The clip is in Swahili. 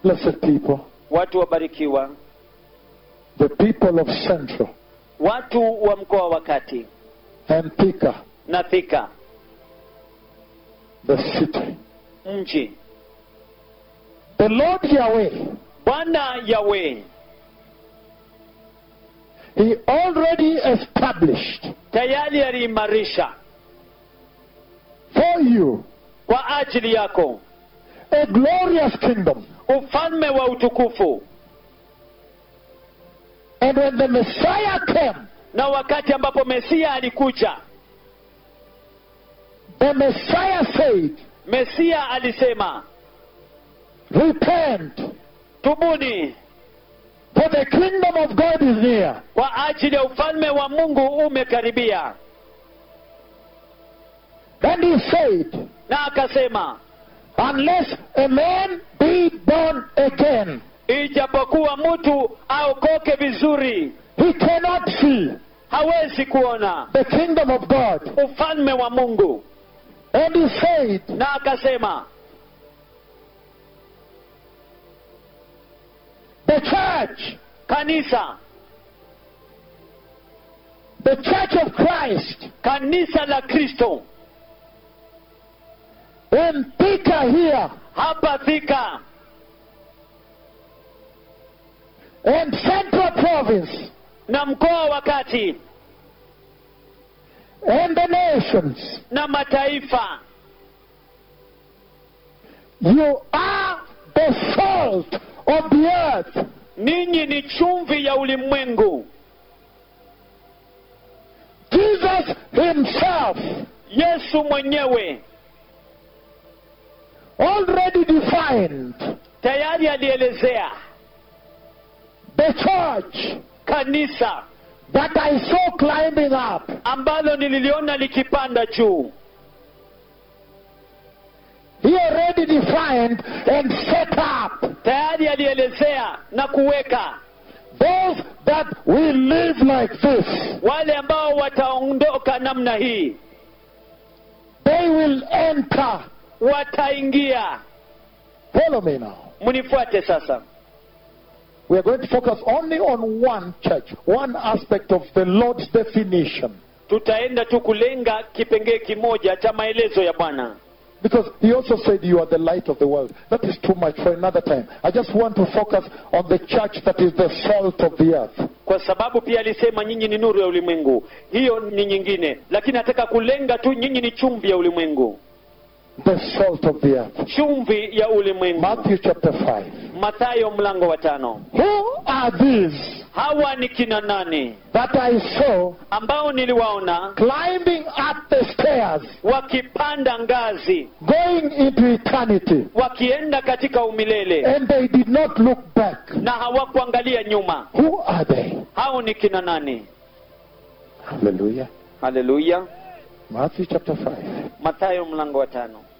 blessed people, watu wabarikiwa the people of Central watu wa mkoa wa kati and Thika, na thika the city. mji The Lord Yahweh, bwana yawe He already established tayari aliimarisha for you kwa ajili yako a glorious kingdom. ufalme wa utukufu And when the Messiah came, na wakati ambapo mesia alikuja the Messiah said, mesia alisema Repent, tubuni for the kingdom of God is near. kwa ajili ya ufalme wa mungu umekaribia And he said, na akasema Unless a man be born again, ijapokuwa mtu aokoke vizuri he cannot see hawezi kuona the kingdom of God. ufalme wa mungu And he said, na akasema The church, kanisa the church of Christ, kanisa la kristo in Thika here, hapa thika and Central Province, na mkoa wa kati and the nations, na mataifa you are the salt of the earth. ninyi ni chumvi ya ulimwengu Jesus himself yesu mwenyewe already defined tayari alielezea the church kanisa that I saw climbing up. ambalo nililiona likipanda juu He already defined and set up tayari alielezea na kuweka those that will live like this. wale ambao wataondoka namna hii They will enter. wataingia Follow me now. mnifuate sasa We are going to focus only on one church, one aspect of the Lord's definition. tutaenda tu kulenga kipengee kimoja cha maelezo ya bwana Because he also said you are the light of the world. That is too much for another time. I just want to focus on the church that is the salt of the earth. kwa sababu pia alisema nyinyi ni nuru ya ulimwengu hiyo ni nyingine lakini nataka kulenga tu nyinyi ni chumvi ya ulimwengu The salt of the earth. chumvi ya ulimwengu Matthew chapter 5. mathayo mlango wa tano Who are these hawa ni kina nani that I saw ambao niliwaona climbing up the stairs, wakipanda ngazi going into eternity, wakienda katika umilele and they did not look back? na hawakuangalia nyuma Who are they? hao ni kina nani Hallelujah. haleluya Matthew chapter 5. mathayo mlango wa tano